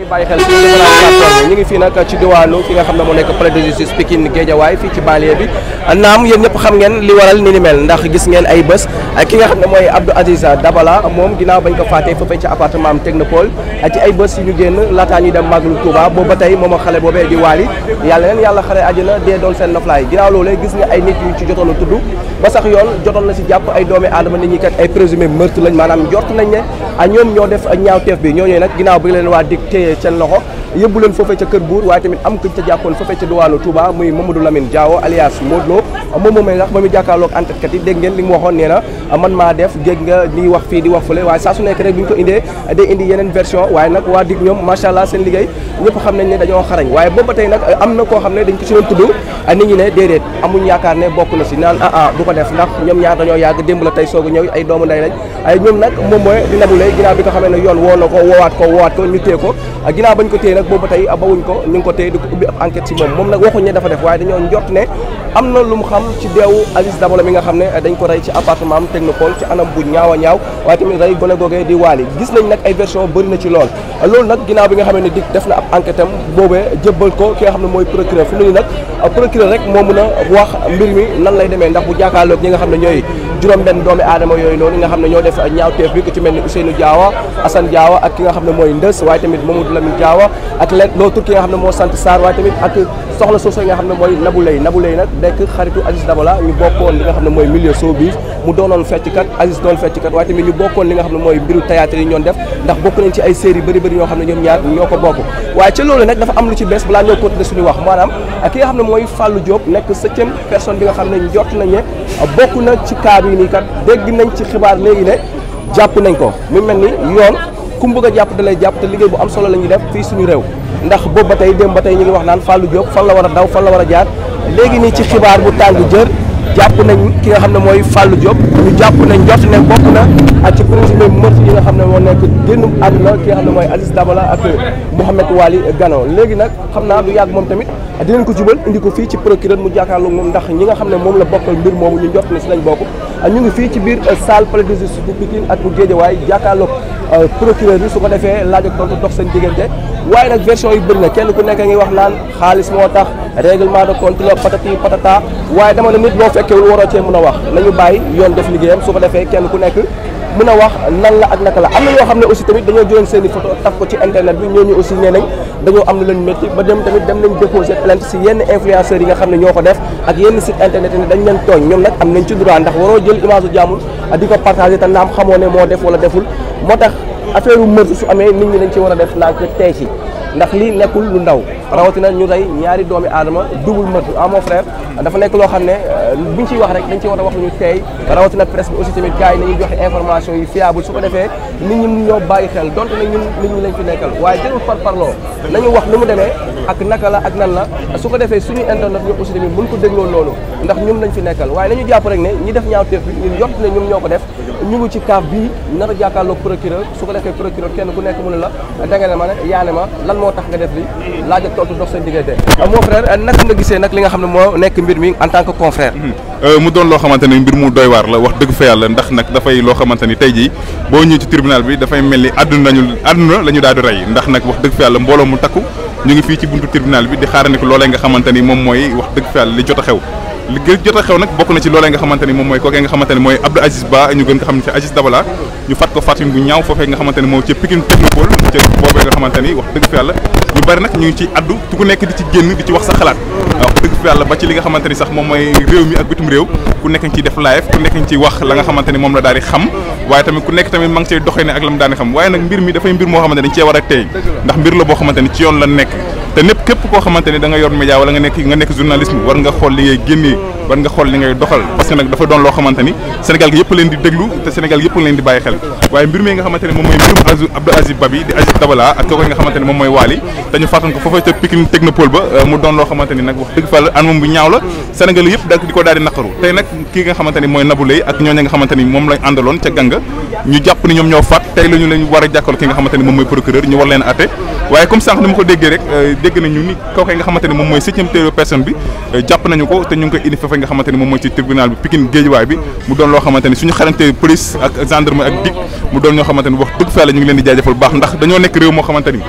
bàyyi xel suñu différentes plateformes ñu ngi fii nag ci diwaanu fi nga xam ne moo nekk palais de justice Pikine Guédiawaye fii ci banlieue bi naam yéen ñëpp xam ngeen li waral ni ni mel ndax gis ngeen ay bés ki nga xam ne mooy Abdou Aziz Dabala moom ginnaaw bañ ko faatee foofee ci appartement am Technopole ci ay bés yu ñu génn laataa ñuy dem Màggalu Touba boobu ba tey moom ak xale boobee di waali yàlla leen yàlla xare àjjana dee doon seen noflaay ginnaaw loolee gis nga ay nit yu ci jotoon a tudd ba sax yoon jotoon na si jàpp ay doomi aadama nit ñi kat ay présumé meurtre lañ maanaam njort nañ ne a ñoom ñoo def ñaawteef bi ñooñu nag ginnaaw bi leen waa dig téye seen loxo yóbbu leen foofee ca kër buur waaye tamit am kuñ ca jàppoon foofee ca diwaanu Touba muy Mamadou Lamine Diawo alias Modou Lo moom moomee sax ba mu jàkkaarloog enquête kat yi dégg ngeen li mu waxoon nee na man maa def géej nga di wax fii di wax fële waaye saa su nekk rek bu ñu ko indee day indi yeneen version waaye nag waa dig ñoom macha allah seen liggéey ñëpp xam nañ ne dañoo xarañ waaye boobu ba tey nag am na koo xam ne dañ ko si doon tudd nit ñi ne déedéet amuñ yaakaar ne bokk na si naan ah ah du ko def ndax ñoom ñaar dañoo yàgg démb la tey soog a ñëw ay doomu ndey lañ ay ñoom nag moom mooy di Nabou Leye ginnaaw bi nga xamee ne yoon woo na ko woowaat ko woowaat ko ñu téye ko ginnaaw bañ ko téye nag boobu ba tey bawuñ ko ñu ngi ko téye di ko ubbi ab enquête si moom moom nag waxuñ ne dafa def waaye dañoo njort ne am na lu mu xam ci deewu Aziz Dabala mi nga xam ne dañ ko rey ci appartement am Technopole ci anam bu ñaaw a ñaaw waaye tamit rey gone googee di waali gis nañ nag ay version bëri na ci lool loolu nag ginnaaw bi nga xamee ne dik def na ab enquête am boobee jëbbal ko ki nga xam ne mooy procureur fi mu ne nag procureur rek moo mën a wax mbir mi nan lay demee ndax bu jàkkaarloog ñi nga xam ne ñooy juróom benn doomi aadama yooyu noonu nga xam ne ñoo def ñaawteef bi ku ci mel ni Ousseynou Diawa Assane Diawa ak ki nga xam ne mooy Ndës waaye tamit Mamadou Lamine Diawa ak leen l'autre ki nga xam ne moo sant Sarr waaye tamit ak soxla soosu nga xam ne mooy Nabou Leye Nabou Leye nag nekk xaritu Aziz Dabala ñu bokkoon li nga xam ne mooy milieu showbiz mu doonoon fecckat Aziz doon fecckat waaye tamit ñu bokkoon li nga xam ne mooy mbiru théâtre yi ñoon def ndax bokk nañ ci ay série bëri bëri ñoo xam ne ñoom ñaar ñoo ko bokk waaye ca loolu nag dafa am lu ci bees balaa ñoo continuer suñu wax maanaam ki nga xam ne mooy Fallou Diop nekk septième personne bi nga xam ne njort nañ ne bokk na ci cas bi nii kat dégg nañ ci xibaar léegi ne jàpp nañ ko mu mel ni yoon ku mu bëgg a jàpp da lay jàpp te liggéey bu am solo la ñuy def fii suñu réew ndax boobu ba tey démb ba tey ñu ngi wax naan Fallou Diop fan la war a daw fan la war a jaar léegi nii ci xibaar bu tàng jër jàpp nañ ki nga xam ne mooy Fallou Diop ñu jàpp nañ jot ne bokk na ak ci présumé meurtre yi nga xam ne moo nekk génnum àdduna ki nga xam ne mooy Aziz Dabala ak Mouhamed Wali Gano léegi nag xam naa du yàgg moom tamit dinañ ko jubal indi ko fii ci procureur mu jàkkaarloog moom ndax ñi nga xam ne moom la bokkal mbir moomu ñu jot ne si lañ bokk ñu ngi fii ci biir salle palais de justice bu Pikine ak bu Guédiawaye jàkkaarloog procureur bi su ko defee laaj ak tontu dox seen diggante waaye nag version yu bëri na kenn ku nekk ngi wax naan xaalis moo tax règlement de compte la patati patata waaye dama ne nit boo fekkewul waroo cee mën a wax nañu bàyyi yoon def liggéeyam su ko defee kenn ku nekk mën a wax nan la ak naka la am na ñoo xam ne aussi tamit dañoo jëloon seen i photo taf ko ci internet bi ñooñu aussi nee nañ dañoo am lu leen métti ba dem tamit dem nañ déposer plainte si yenn influenceurs yi nga xam ne ñoo ko def ak yenn site internet yi dañ leen tooñ ñoom nag am nañ ci droit ndax waroo jël image u jàmbur di ko partagé te naam xamoo ne moo def wala deful moo tax affaire u meurtre su amee nit ñi dañ ci war a def ndànk tey ci ndax lii nekkul lu ndaw rawatina ñu rey ñaari doomi aadama double meurtre ah mon frère dafa nekk loo xam ne buñ ciy wax rek dañ ci war a wax lu ñu teey rawatina presse bi aussi tamit gars yi nañuy joxe information yi fiable su ko defee nit ñi mun ñoo bàyyi xel donte ne ñun nit ñi lañ fi nekkal waaye jarul par parloo nañu wax ni mu demee ak naka la ak nan la su ko defee suñu internet ñu aussi tamit buñ ko dégloo loolu ndax ñun lañ fi nekkal waaye nañu jàpp rek ne ñi def ñaawteef bi ñun jot ne ñoom ñoo ko def ñu ngi ci kaaf bii nar a jàkkaarloog procureur su ko defee procureur kenn ku nekk mu ne la da nga ne ma ne yaa ne ma lan moo tax nga def li laaj ak tontu dox seen diggante mon frère naka nga gisee nag li nga xam ne moo nekk mbir mi en tant que confrère mu doon loo xamante ni mbir mu doy waar la wax dëgg fa yàlla ndax nag dafay loo xamante ni tey jii boo ñëwee ci tribunal bi dafay mel ni àdduna nañu àdduna la ñu daal di rey ndax nag wax dëgg fa yàlla mbooloo mu takku ñu ngi fii ci buntu tribunal bi di xaarandi ko loolee nga xamante ni moom mooy wax dëgg fa yàlla li jot a xew li gën jot a xew nag bokk na ci loolee nga xamante ni moom mooy kookee nga xamante ni mooy Abdou Aziz Ba ñu gën nga xam ne ci Aziz Dabala ñu fat ko fatin bu ñaaw foofee nga xamante ni moom ci Pikine Technopole ca boobee nga xamante ni wax dëgg fa yàlla ñu bari nag ñu ngi ci addu tu ku nekk di ci génn di ci wax sa xalaat wax dëgg fa yàlla ba ci li nga xamante ni sax moom mooy réew mi ak bitum réew ku nekk ngi ciy def live ku nekk ngi ciy wax la nga xamante ni moom la daal di xam waaye tamit ku nekk tamit ma ngi cay doxee ne ak la mu daal di xam waaye nag mbir mi dafay mbir moo xamante ni dañ cee war a teey ndax mbir la boo xamante ni ci yoon la nekk te népp képp koo xamante ni da nga yor média wala nga nekk nga nekk journalisme war nga xool li ngay génnee war nga xool li ngay doxal parce que nag dafa doon loo xamante ni Sénégal gi yëpp leen di déglu te Sénégal yëpp leen di bàyyi xel waaye mbir mi nga xamante ni moom mooy mbirum Abdou Aziz Ba bi di Aziz Dabala ak kooku nga xamante ni moom mooy Wally te ñu fàttan ko foofa ca Pikine Technopole ba mu doon loo xamante ni nag wax dëgg fa la anam bu ñaaw la Sénégal yëpp da di ko daal di naqaru tey nag kii nga xamante ni mooy Nabou Leye ak ñooñu nga xamante ni moom lañ àndaloon ca ganga ñu jàpp ni ñoom ñoo faat tey la ñu leen war a jàkkal ki nga xamante ni moom mooy procureur ñu war leen atte waaye comme sànq ni ma ko déggee rek dégg nañu ni kooku nga xamante ni moom mooy septième personne bi jàpp nañu ko te ñu ngi koy indi foofu nga xamante ni moom mooy ci tribunal bi Pikine Guédiawaye bi mu doon loo xamante ni suñu xarante police ak gendarme ak DIC mu doon ñoo xamante ni wax dëgg fa la ñu ngi leen di jaajëfal bu baax ndax dañoo nekk réew moo xamante ni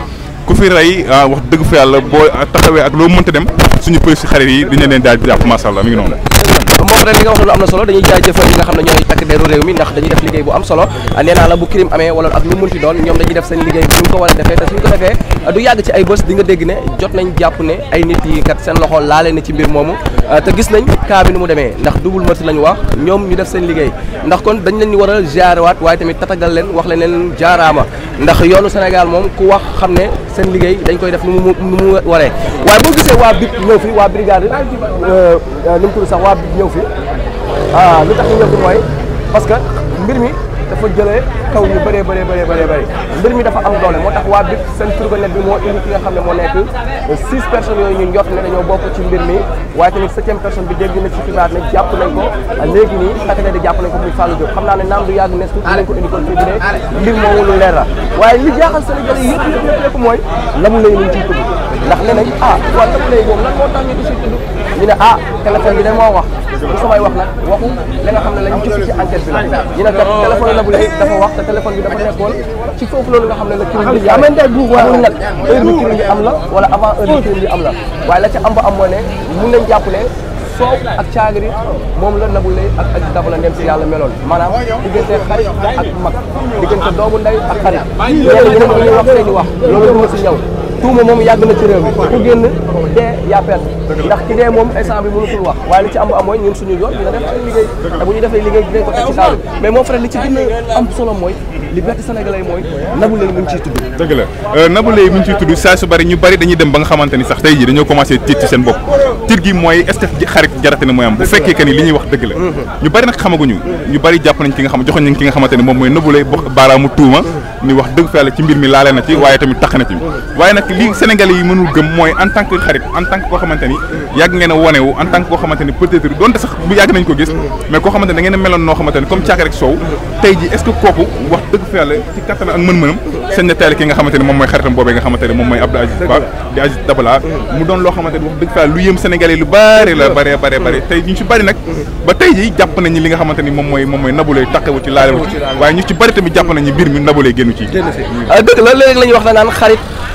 ku fi rey wax dëgg fa yàlla boo taxawee ak loo mënta dem suñu police xarit yi dina leen daal di jàpp macha allah mi ngi noonu. moom ren li nga wax lu am na solo dañuy jaajëfal ñi nga xam ne ñooy takk deru réew mi ndax dañuy def liggéey bu am solo nee naa la bu crime amee wala ak lu munti doon ñoom dañuy def seen liggéey bu ñu ko war a defee te suñ ko defee du yàgg ci ay bés di nga dégg ne jot nañ jàpp ne ay nit yi kat seen loxo laale na ci mbir moomu te gis nañ cas bi ni mu demee ndax double meurtre lañu wax ñoom ñu def seen liggéey ndax kon dañ leen ñu war a jaarewaat waaye tamit tatagal leen wax leen leen jaaraama ndax yoonu Sénégal moom ku wax xam ne seen liggéey dañ koy def nu mu nu mu waree waaye boo gisee waa BIP ñëw fi waa brigade nu mu tudd sax waa BIP ñëw fi ah li tax ñu ñëw fi mooy parce que mbir mi dafa jëlee kaw ñu bëree bëree bëree bëree bëri mbir mi dafa am doole moo tax waa BIP seen fourgonnette bi moo indi ki nga xam ne moo nekk six personnes yooyu ñu njort ne dañoo bokk ci mbir mi waaye tamit septième personne bi dégg na ci xibaar ne jàpp nañ ko léegi nii takk di jàpp nañ ko muy Fallou Diop xam naa ne naam du yàgg nes tuuti dinañ ko indi kon fii bi ne mbir moomu lu leer la waaye li jaaxal Sénégalais yëpp yëpp yëpp yëpp mooy lamu lay ñu ciy tudd ndax nee nañ ah waa lamu lay boobu lan moo tax ñu di si tudd ñu ne ah téléphone bi de moo wax bu samay wax nag waxu li nga xam ne lañ jëf ci enquête bi la ñu ne kat téléphone Nabou Leye dafa wax te téléphone bi dafa nekkoon ci foofu loolu nga xam ne la crime bi am amul nag heure bi crime bi am la wala avant heure bi crime bi am la waaye la ca am ba am mooy ne mun nañ jàpp ne soow ak caagri moom la Nabou Leye ak ak Dabala ndem si yàlla meloon maanaam diggante xarit ak mag diggante doomu ndey ak xarit ñenn ñi nag dañuy wax seeni wax loolu duma si ñëw tuuma moom yàgg na ci réew mi ku génn dee yaa perte ndax ki dee moom instant bi mënutul wax waaye li ci am ba am mooy ñun suñu yoon dina def seen liggéey te bu ñu defee liggéey dinañ ko teg ci table mais mon frère li ci gën a am solo mooy liberté sénégalais mooy Nabou Leye mu ngi ciy tudd dëgg la Nabou Leye mu ngi ciy tudd saa su bari ñu bari dañuy dem ba nga xamante ni sax tey jii dañoo commencé tiit ci seen bopp tiit gi mooy est-ce que xarit jarate na mooy am bu fekkee que ni li ñuy wax dëgg la ñu bari nag xamaguñu ñu bari jàpp nañ ki nga xam joxoñ nañ ki nga xamante ni moom mooy Nabou Leye baaraamu tuuma ni wax dëgg fa yàlla ci mbir mi laale na ci waaye tamit tax na ci waaye nag li sénégalais yi mënul gëm mooy en tant que xarit en tant que koo xamante ni yàgg ngeen a wonewu en tant que koo xamante ni peut-être donte sax bu yàgg nañ ko gis mais koo xamante ni da ngeen a meloon noo xamante ni comme caaka rek soow tey ji est-ce que kooku wax dëgg fa yàlla ci kattan ak mën-mënam seen na teel ki nga xamante ni moom mooy xaritam boobee nga xamante ni moom mooy Abdou Aziz Ba di Aziz Dabala mu doon loo xamante ni wax dëgg fa yàlla lu yëm sénégalais lu bari la bari bari bari tey ñu ci bari nag ba tey ji jàpp nañu li nga xamante ni moom mooy moom mooy Nabou Leye takkawu ci laalewu ci waaye ñu ci bari tamit jàpp nañu mbir mi Nabou Leye génnu ci dëgg la léegi la ñuy wax na naan xarit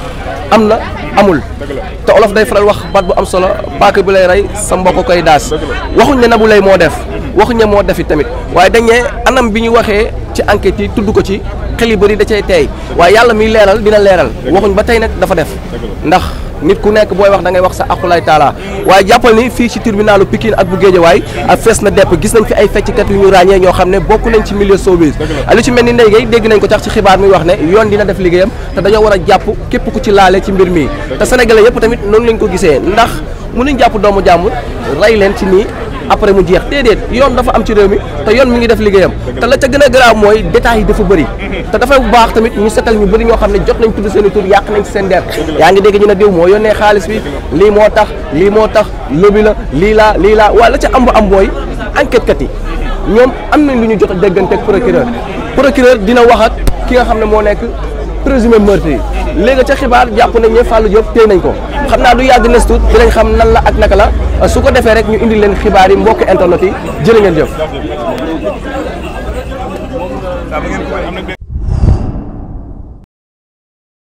am na amul te olof day faral wax baat bu am solo paaka bi lay rey sa mbokk koy daas waxuñ ne Nabou Leye moo def waxuñ ne moo defi tamit waaye dañ ne anam bi ñu waxee ci enquête yi tudd ko ci xel yu bëri da cay teey waaye yàlla miy leeral dina leeral waxuñ ba tey nag dafa def ndax nit ku nekk booy wax da ngay wax sa aqulay taala waaye jàppal ni fii ci tribunalu Pikine ak bu Géejawaay ak fees na depp gis nañ fi ay fecckat yu ñu ràññee ñoo xam ne bokk nañ ci milieu showbiz lu ci mel ni Ndeye Gueye dégg nañ ko tax ci xibaar mi wax ne yoon dina def liggéeyam te dañoo war a jàpp képp ku ci laale ci mbir mi te sénégalais yëpp tamit noonu lañ ko gisee ndax mënuñ jàpp doomu jàmbur rey leen ci nii après mu jeex déedéet yoon dafa am ci réew mi te yoon mi ngi def liggéeyam te la ca gën a garaaw mooy détails yi dafa bëri te dafay bu baax tamit ñu setal ñu bëri ñoo xam ne jot nañ tudd seen i tur yàq nañ ci seen der yaa ngi dégg ñu ne diw moo yónnee xaalis bi lii moo tax lii moo tax lobby la lii laa lii laa waaye la ca am ba am mooy enquête kat yi ñoom am nañ lu ñu jot a déggante ak procureur procureur dina wax ak ki nga xam ne moo nekk présumé meurtre yi léegi ca xibaar jàpp nañ ne Fallou Diop téye nañ ko xam naa du yàgg nes tuut dinañ xam nan la ak naka la su ko defee rek ñu indi leen xibaar yi mbokk internet yi jërë ngeen jëf